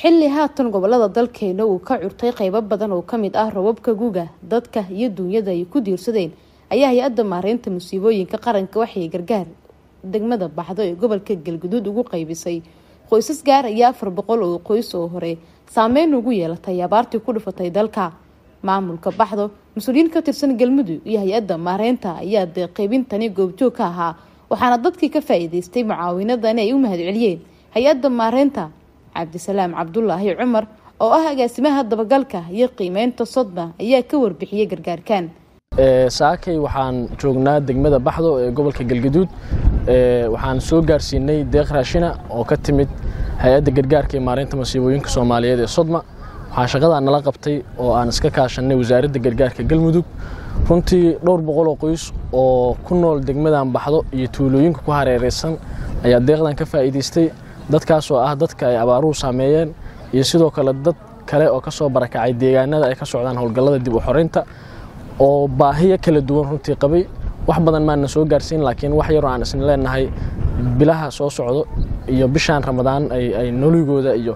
xilli haatan gobolada dalkeena uu ka curtay qeybo badan oo kamid ah robabka guga dadka iyo duunyada ay ku diirsadeen ayaa hay-adda maareynta musiibooyinka qaranka waxay gargaar degmada baxdo ee gobolka galguduud ugu qeybisay qoysas gaaraya afar boqol oo qoys oo hore saameyn ugu yeelatay abaartii ku dhufatay dalka maamulka baxdo mas-uuliyiin ka tirsan galmudug iyo hay-adda maareynta ayaa dee qeybintani goobjoog ka ahaa waxaana dadkii ka faa-iideystay mucaawinadani ay u mahadceliyeen hay-adda maareynta cabdisalaam cabdulaahi cumar oo ah agaasimaha dabagalka iyo qiimeynta sodma ayaa ka warbixiyey gargaarkan saakay waxaan joognaa degmada baxdo ee gobolka galgaduud waxaan soo gaarsiinay deeq raashina oo ka timid hay-adda gargaarka ee maareynta masiibooyinka soomaaliyeed ee sodma waxaa shaqadaa nala qabtay oo aan iska kaashanay wasaaradda gargaarka galmudug runtii dhowr boqol oo qoys oo ku nool degmadan baxdo iyo tuulooyinka ku hareereysan ayaa deeqdan ka faa'iidaystay dadkaasoo ah dadka ay abaaruhu saameeyeen iyo sidoo kale dad kale oo ka soo barakacay deegaanada ay ka socdaan howlgallada dib u xoreynta oo baahiyo kala duwan runtii qabay wax badan maana soo gaarsiin laakiin wax yaroo aan isna leenahay bilaha soo socdo iyo bishaan ramadaan ay noligooda iyo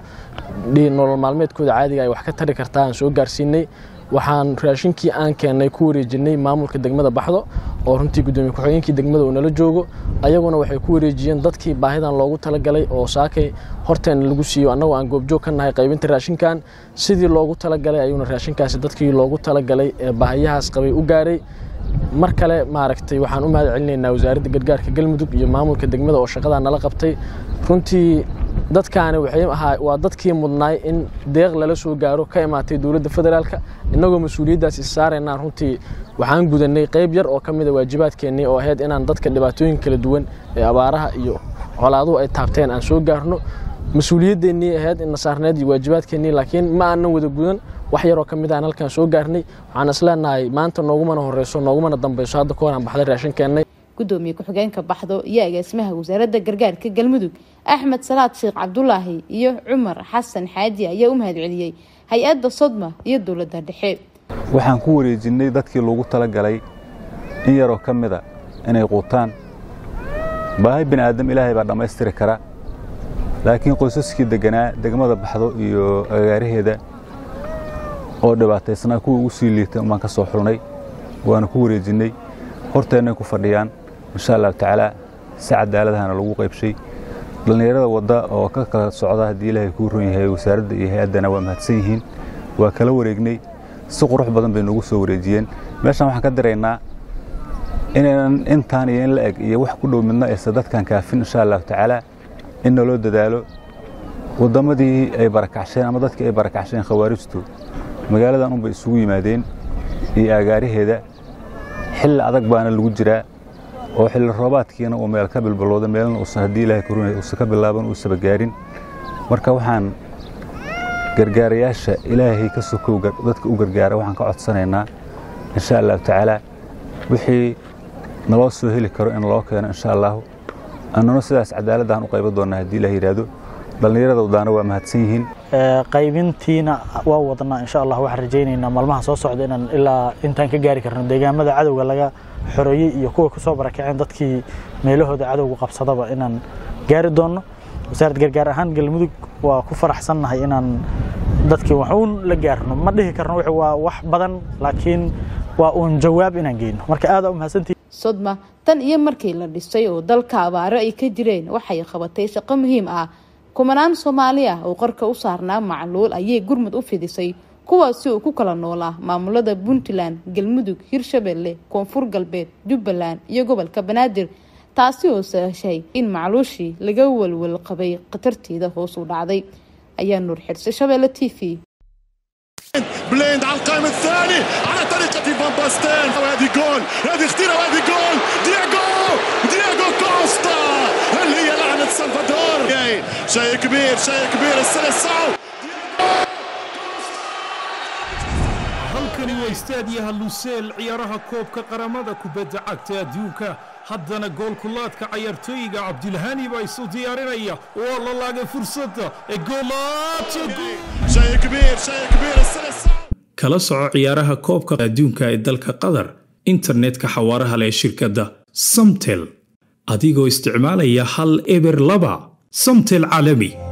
nolol maalmeedkooda caadiga ay wax ka tari kartaa aan soo gaarsiinay waxaan raashinkii aan keennay ku wareejinay maamulka degmada baxdo oo runtii gudoomiye ku-xigeenkii degmada uu nala joogo ayaguna waxay ku wareejiyeen dadkii baahidan loogu talagalay oo saakay horteena lagu siiyo annagoo aan goobjoog ka nahay qaybinta raashinkan sidii loogu talagalay ayuuna raashinkaasi dadkii loogu talagalay ee baahiyahaas qabay u gaaray mar kale maaragtay waxaan u mahad celinaynaa wasaaradda gargaarka galmudug iyo maamulka degmada oo shaqadaa nala qabtay runtii dadkaani waxay ahaa waa dadkii mudnaay in deeq lala soo gaaro ka imaatay dowladda federaalka innagoo mas-uuliyaddaas is saaraynaan runtii waxaan gudanay qayb yar oo ka mida waajibaadkeennii oo ahayd inaan dadka dhibaatooyin kala duwan ee abaaraha iyo colaaduhu ay taabteen aan soo gaarno mas-uuliyadeennii ahayd in nasaarneed iyo waajibaadkeennii laakiin ma aanan wada gudan wax yaroo ka mid aan halkaan soo gaarnay waxaan isleenahay maanta noogumana horeyso noogumana dambeyso hadda ka hor aan baxday raashin keennay gudoomiye ku-xigeenka baxdo iyo agaasimaha wasaaradda gargaarka galmudug axmed salaad sheekh cabdulaahi iyo cumar xasan xaaji ayaa u mahadceliyey hay-adda sodma iyo dowladda dhexe waxaan ku wareejinay dadkii loogu talagalay in yaroo ka mida inay quutaan baahi bini aadam ilaahay baa dhammaystiri kara laakiin qoysaskii deganaa degmada baxdo iyo agaaraheeda oo dhibaataysnaa kuwa ugu sii liitay umbaan ka soo xulnay waana ku wareejinnay horteennay ku fadhiyaan insha allahu tacaala si cadaaladahana lagu qaybshay dhallinyarada wadda oo ka kala socda haddii ilaahay kuu ron yahay wasaaradda iyo hay-addana waa mahadsan yihiin waa kala wareegnay si qurux badan bay noogu soo wareejiyeen meeshaan waxaan ka diraynaa inaynan intaan iyo in la eg iyo wax ku dhow midna aysa dadkan kaafin insha allahu tacaala in naloo dadaalo wadammadii ay barakacsheen ama dadkii ay barakacsheen khawaarijtu magaaladan unbay isugu yimaadeen iyo agaaraheeda xilli adag baana lagu jiraa oo xilli roobaadkiina uu meel ka bilbilowda meelna uusan haddii ilaahay karunay uusan ka bilaaban uusaba gaarin marka waxaan gargaarayaasha ilaahay ka sokow dadka u gargaara waxaan ka codsanaynaa insha allahu tacaala wixii naloo soo heli karo in loo keeno insha allahu annuna sidaas cadaaladaan u qayban doonnaa haddii ilaah yidhaahdo dhallinyarada wadaana waa mahadsan yihiin qaybintiina waa wadnaa insha allah waxaan rajaynaynaa maalmaha soo socda inaan ilaa intaan ka gaari karno deegaamada cadowga laga xoreeyey iyo kuwa ku soo barakaceen dadkii meelahooda cadowga qabsadaba inaan gaari doonno wasaaradda gargaar ahaan galmudug waa ku faraxsannahay inaan dadkii waxuun la gaarno ma dhihi karno waa wax badan laakiin waa uun jawaab inaan geyno marka aada u mahadsantihi sodma tan iyo markii la dhisay oo dalka abaaro ay ka jireen waxay qabatay shaqo muhiim ah kumanaan soomaali ah oo qarka u saarnaa macluul ayay gurmud u fidisay kuwaasi oo ku kala noolaa maamulada puntland galmudug hirshabelle koonfur galbeed jubbaland iyo gobolka banaadir taasi oo sahashay in macluushii laga walwal qabay khatarteeda hoos u dhacday ayaa nuur xirse shabeelle t v بليند على القائم الثاني على طريقة فان باستين وهذه جول هذه خطيرة وهذه جول دياغو دياغو كوستا اللي هي لعنة سلفادور شيء كبير شيء كبير السلسعو halkani waa istaadiyaha luseel ciyaaraha koobka qaramada kubadda cagta adduunka haddana goolkulaadka cayaartooyiga cabdilhani baa isu diyaarinaya waa la laagay fursadda ee kala soco ciyaaraha koobka adduunka ee dalka qatar internetka xawaaraha leh shirkadda samtel adigoo isticmaalaya hal eber laba samtel caalami